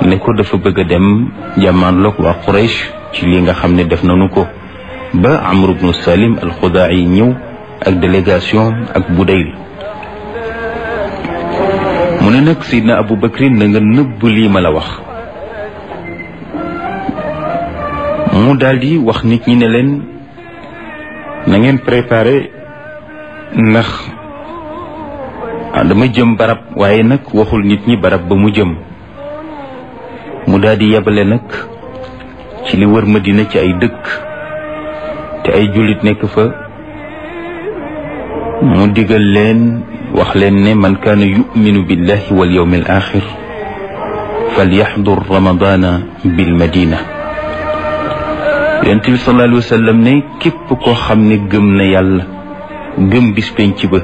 ne ko dafa bëgg a dem jàmmaarloog waa Quraysh ci li nga xam ne def nañu ko ba Amr ibnu Salim al-Xudaa'i ñëw ak délégation ak Budayl mu ne nag Seydina Abu Bakrin na nga nëbb lii ma la wax mu daldi wax nit ñi ne leen na ngeen préparé ndax dama jëm barab waaye nag waxul nit ñi barab ba mu jëm mu daldi yebale nag ci li wër Madina ci ay dëkk te ay jullit nekk fa mu digal leen wax leen ne man kaana yuminu billahi wal yawmi al axir falyaxdur ramadana bil madina yonent bi sallallahu alayhi wa sallam ne képp koo xam ne gëm na yàlla gëm bis penc ba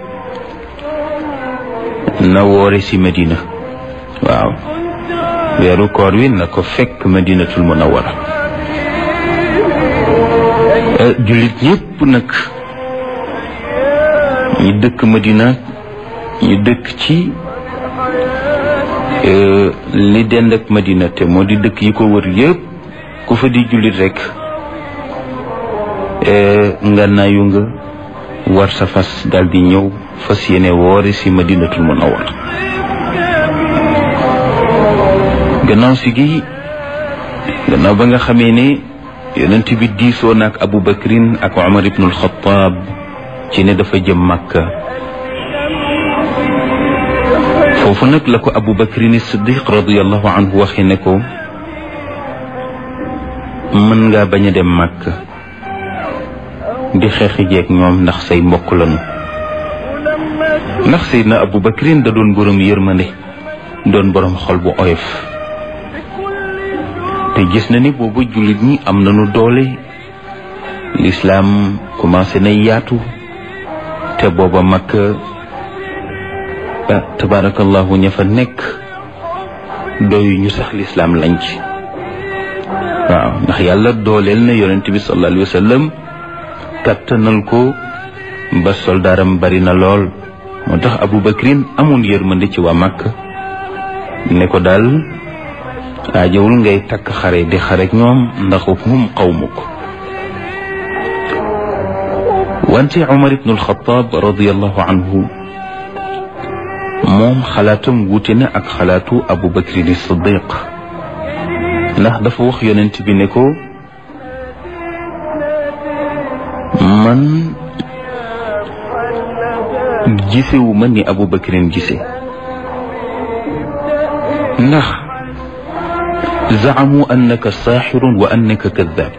na woore si madina waaw weeru koor wi na ko fekk madinatul munawara jullit ñépp nag ñi dëkk madina ñu dëkk ci li dend ak madina te moo di dëkk yi ko wër yépp ku fa di jullit rekk nga nayu nga war sa fas daldi ñëw fas yéene woore ci madinatul munawwar gannaaw si gi gannaaw ba nga xamee ne yonent bi diisoo na ak Abu Bakrin ak Umar ibnul Xattaab ci ne dafa jëm Makka foofu nag la ko Abu Bakrin Siddiq radiyallahu anhu waxe ne ko mën ngaa bañ a dem Makka di xeexi jeeg ñoom ndax say mbokk lañu ndax Seydina Abu Bakrin da doon borom yërmande doon borom xol bu oyof te gis na ni boobu jullit ñi am nañu doole lislaam commencé na yaatu te booba Makka tabaarakallahu ña fa nekk doyu ñu sax lislaam lañ ci waaw ndax yàlla dooleel na yonent bi sallallahu alayhi wa sallam kattanal ko ba soldaaram bari na lool moo tax Abu Bakrin amoon yërmande ci waa Makka ne ko daal aajowul ngay takk xare di xarek ñoom ndax hum qawmuk wante Umar ibn al-Khattab radiyallahu anhu moom xalaatam wuute na ak xalaatu Abu Bakrin as-Siddiq ndax dafa wax yonent bi ne ko man gisewu ma ni Abu Bakrin gise ndax zaamu annaka saaxirun wa annaka kaddaab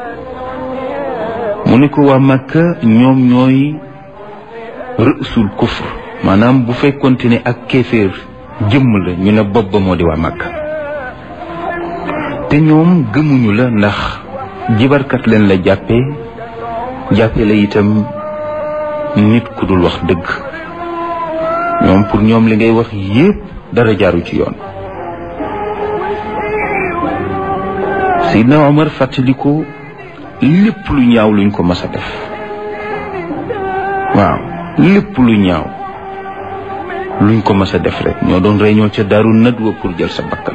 mu ne ko waa Makka ñoom ñooy rësul kufr maanaam bu fekkonte ne ak kéeféer jëmm la ñu ne bopp ba moo di waa Makka te ñoom gëmuñu la ndax jibarkat leen la jàppee jàppee la itam nit ku dul wax dëgg ñoom pour ñoom li ngay wax yépp dara jaaru ci yoon Seydina Omar fàttaliku lépp lu ñaaw luñ ko mas a def waaw lépp lu ñaaw luñ ko mas a def rek ñoo doon rey ñoo ca daaru nadwa pour jël sa bakkan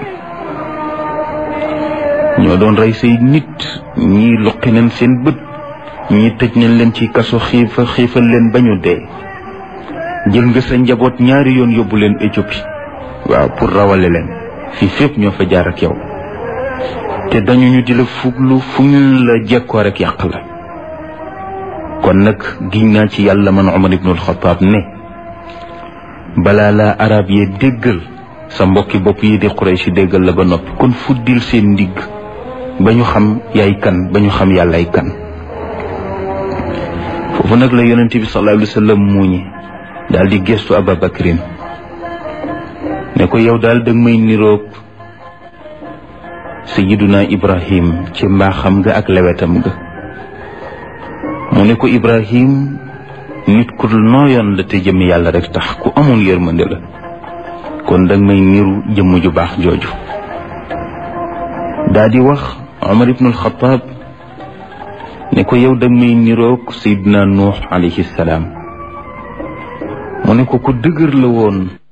ñoo doon rey say nit ñii luqi nañ seen bët ñii tëj nañ leen ci kaso xiifa xiifal leen ba ñu dee jël nga sa njaboot ñaari yoon yóbbu leen Éthiopie waaw pour rawale leen fii fépp ñoo fa jaar ak yow te dañu ñu di la fuglu fu ñu la jekkoo rek yàq la kon nag giñ naa ci yàlla man Umar ibnul Xataab ne balaa laa arab yee déggal sa mbokki bopp yi di Quraysh déggal la ba noppi kon fuddil seen ndigg ba ñu xam yaay kan ba ñu xam yàllaay kan foofu nag la yonent bi sallallahu alayhi wa sallam muuñi daal di gestu Ababakrin ne ko yow daal danga may niroog sayiduna Ibrahim ci mbaaxam nga ak lewetam nga mu ne ko Ibrahim nit ku nooyoon la te jëm yàlla rek tax ku amoon yërmande la kon danga may niru jëmm ju baax jooju daa di wax Omar ibn al-Khattab ne ko yow danga may niroog Seydina Nuux alayhi salaam mu ne ko ku dëgër la woon